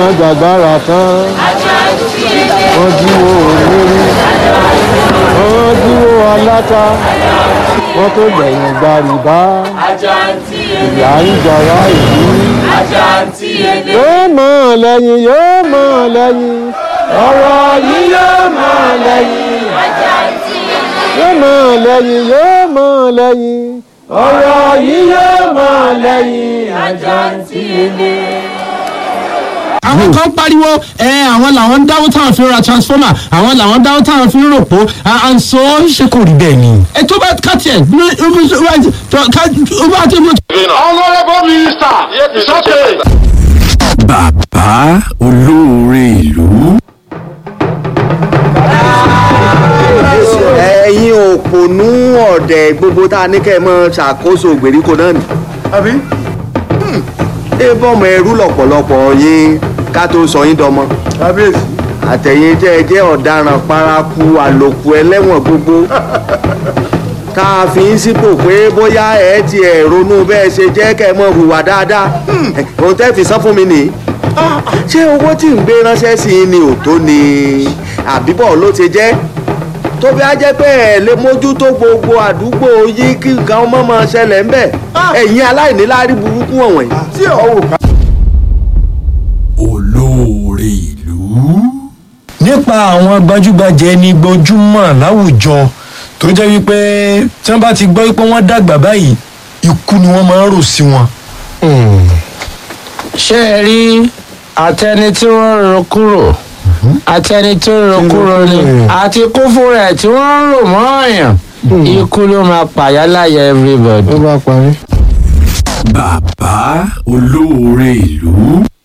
gbàgbára tán wọ́n jíwó olórí wọ́n jíwó aláta wọ́n tó gbẹ̀yìn gbàrìbá ìyá ń jọra ìlú yóò mọ̀ lẹ́yìn yóò mọ̀ lẹ́yìn ọ̀rọ̀ yìí yóò mọ̀ lẹ́yìn yóò mọ̀ lẹ́yìn yóò mọ̀ lẹ́yìn ọ̀rọ̀ yìí yóò mọ̀ lẹ́yìn àjàǹtí ilé àwọn kan pariwo ẹ àwọn làwọn ń dáwọ́ táwọn fi ń ra transformer àwọn làwọn ń dáwọ́ táwọn fi ń ròpó and so ṣe kò rí bẹ́ẹ̀ ni. ẹ tó bá kàtì ẹ ó bá tó bó. Honourable Minister, it's okay. bàbá olóore ìlú. ẹ̀yin òpònú ọ̀dẹ̀ gbogbo tá a ní kẹ́ ẹ mọ́ ṣàkóso ìgbèríko náà ni. Àbí? ẹ bọ́mọ ẹrú lọ̀pọ̀lọpọ̀ yín ká tó sọ yín dọmọ. Kábíyèsí. àtẹ̀yìn tẹ́ ẹ jẹ́ ọ̀daràn paraku àlòkù ẹlẹ́wọ̀n gbogbo. tá a fi ń sípò pé bóyá ẹ ti ẹ̀ ronú bẹ́ẹ̀ ṣe jẹ́ kẹ́ ẹ mọ́ hùwà dáadáa. òun tẹ́ fi san fún mi nìyí. ṣé owó tí ń gbé ránṣẹ́ sí i ni ò tó ni àbíbọ̀ ló ti jẹ́ tó bí a jẹ́ pé ẹ̀ lè mójútó gbogbo àdúgbò yìí kí nǹkan ọmọ máa ṣẹlẹ̀ ń bẹ̀ ẹ̀yin aláìníláárí burúkú wọ̀nyí. Tí ọ̀hún ká. olóore ìlú. nípa àwọn gbajúgbajà ẹni gbojúmọ̀ láwùjọ tó jẹ́ wípé tí wọ́n bá ti gbọ́ pé wọ́n dàgbà báyìí ikú ni wọ́n máa ń rò sí wọn. ṣé ẹ rí àtẹni tí wọ́n ro kúrò àtẹni tó ro kúrò ni àti kú fúnra ẹ̀ tí wọ́n ń rò mọ́ ọ̀yàn ikú ló máa pàyà láyà everybody. ó bá parí. bàbá olóore ìlú.